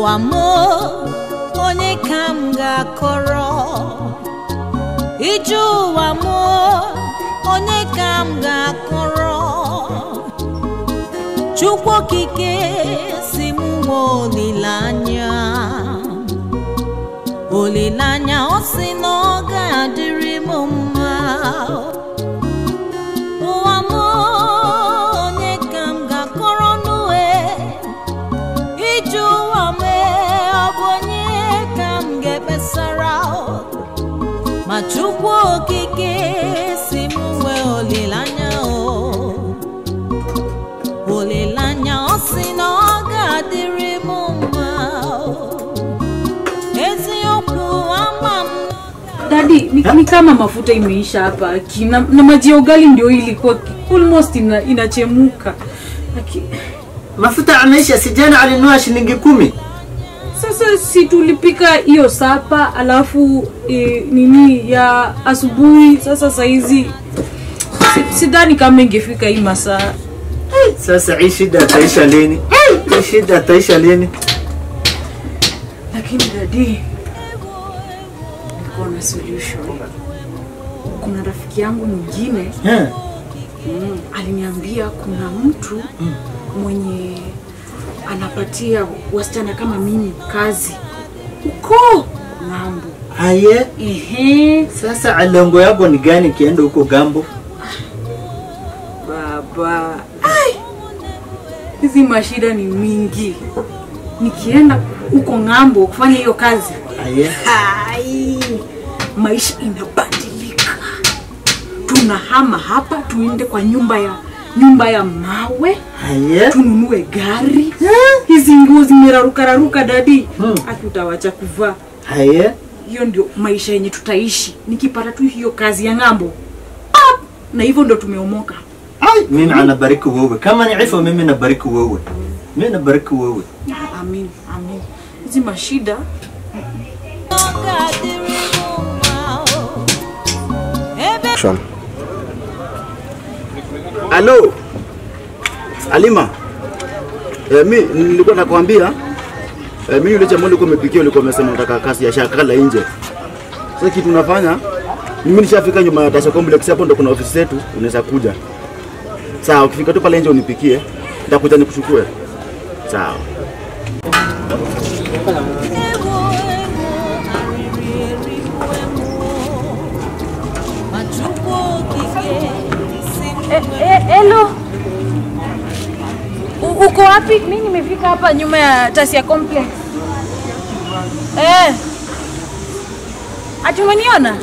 ụwa m onye ka m ga-akọrọ ije ụwa m onye ka m ga-akọrọ chukwu okike si m nwe olileanya olileanya ọ sị na ọ ga-adịrị m mma ụwa m onye ka m ga-akọrọ n'ue ije ụwa m ọ bụ onye ka m ga-ekpesara ma chukwu okike si m nwee olileanya o olileanya ọ sị na ọ ga-adịrị m mma eziokwu ama m Dadi, ni, ni kama mafuta imeisha hapa Aki, na, na maji ya ugali ndio hii ilikuwa ki- almost ina, inachemuka Aki, Mafuta ameisha, si jana alinunua shilingi kumi. sasa si tulipika hiyo sapa alafu e, nini ya asubuhi sasa saizi si- sidhani kama ingefika hii masaa Sasa hii shida ataisha lini? Hii shida ataisha lini? lakini dadi niko na solution kuna rafiki yangu mwingine Eh, mm, aliniambia kuna mtu mwenye anapatia wasichana kama mimi kazi uko ng'ambo Aye, ehe sasa alengo yako ni gani kienda huko gambo? baba Ai! hizi mashida ni mingi nikienda huko ng'ambo kufanya hiyo kazi Aye, Hai, maisha inabadilika tunahama hapa tuende kwa nyumba ya nyumba ya mawe aye. tununue gari hizi nguo zimerarukararuka dadi Hmm. aki utawacha kuvaa Aye. hiyo ndio maisha yenye tutaishi nikipata tu hiyo kazi ya ng'ambo Pap! na hivyo ndo tumeomoka Ai, mimi anabariki wewe. Kama ni hivyo mimi nabariki wewe. Mimi nabariki wewe. amin amin hizi mashida ọ ga-adịrị m mma o. ebe Action. Halo. Alima. Eh, mi nilikuwa nakwambia eh, mimi yule jamaa ulikuwa umepikia ulikuwa umesema unataka kazi ya shakala nje. Sasa kitu unafanya mimi nishafika nyuma ya Tasha Complex hapo ndo kuna ofisi zetu unaweza kuja. Sawa, ukifika tu pale nje unipikie. Nitakuja nikuchukue. Sawa. ewo ewo arịrị erigbuwe m o. ma chukwu okike si m Hello. U- Uko wapi? Mimi nimefika hapa nyuma ya Tasia Complex. Eh. Ati umeniona?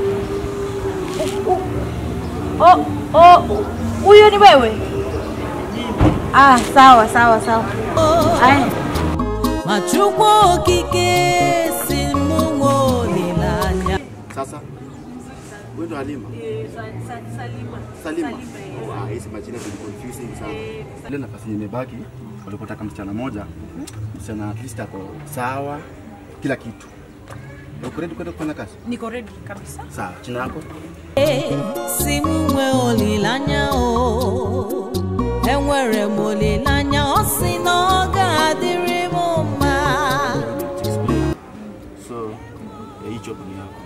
U- u- Oh, oh, huyo ni wewe? Ah, sawa sawa sawa. Aya. ma chukwu okike si m nwe olileanya Sasa wewe ndo Halima. Salima. Oh, ah, hizi majina ni confusing sana. Ile nafasi yenye imebaki walipotaka msichana moja, msichana at least ako sawa kila kitu. Uko ready kwenda kufanya kazi? Niko ready kabisa. Sawa, jina lako? si m nwe olileanya o enwere m olileanya ọ sị na ọ ga-adịrị m mma Explain. So, eh, hii job ni yako.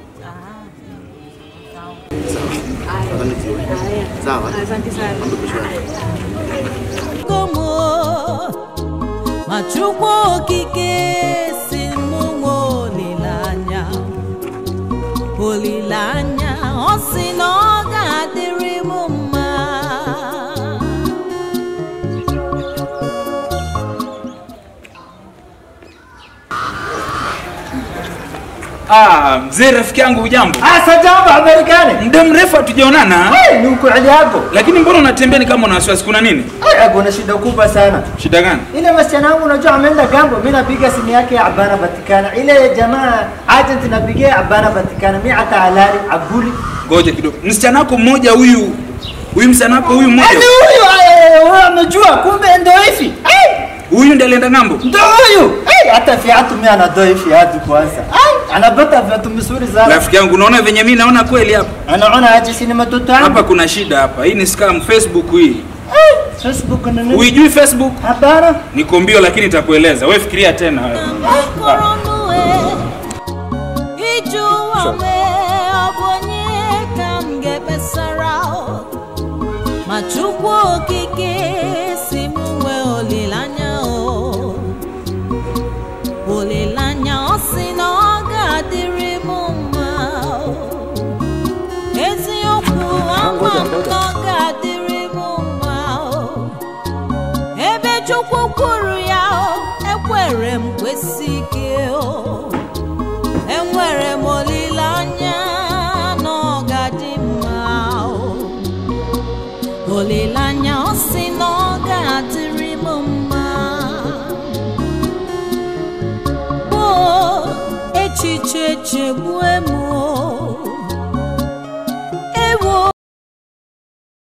Sawa. Nadhani jioni. Sawa. Asante sana. Mambo kesho yake. gomo ma chukwu okike si m nwe olileanya olileanya ọ sị na ọ ga-adịrị m mma Ah, mzee rafiki yangu ujambo? Asa jambo habari gani? Muda mrefu hatujaonana, Eh, ni ukweli yako. lakini mbona unatembea ni kama una wasiwasi? Kuna nini? Eh, kuna shida kubwa sana. Shida gani? Ile msichana wangu unajua ameenda gambo, mimi napiga simu yake abana patikana. Ile jamaa agent napigia abana patikana. Mimi hata halali abuli. Ngoja kidogo, msichana wako mmoja huyu huyu msichana wako huyu mmoja Ndio huyo eh, wewe amejua kumbe ndio hivi. Eh, huyu ndiye alienda ng'ambo. ndio huyo. Eh, hata viatu mimi anatoa hivi viatu kwanza. Eh, anapata viatu vizuri sana. Rafiki yangu, unaona venye mimi naona kweli hapa Anaona aje sini matoto yangu. hapa kuna shida hapa. Hii ni scam Facebook hii. Facebook ni nini? Uijui Facebook? Hapana. Niko mbio lakini nitakueleza. Wewe fikiria tena wewe. Kọrọnue, iju ome ọ bụ onye ka m ga-ekpesara ma Chukwu okike si m nwee olileanya o olileanya ọ sị na ọ ga-adịrị m mma o. eziokwu ama m na ọ ga-adịrị m mma o ebe chukwu kwuru ya o ekwere m kwesị ike o enwere m olileanya na ọ ga-adị mma o olileanya ọ sị na ọ ga-adịrị m mma o echiche chegbue m o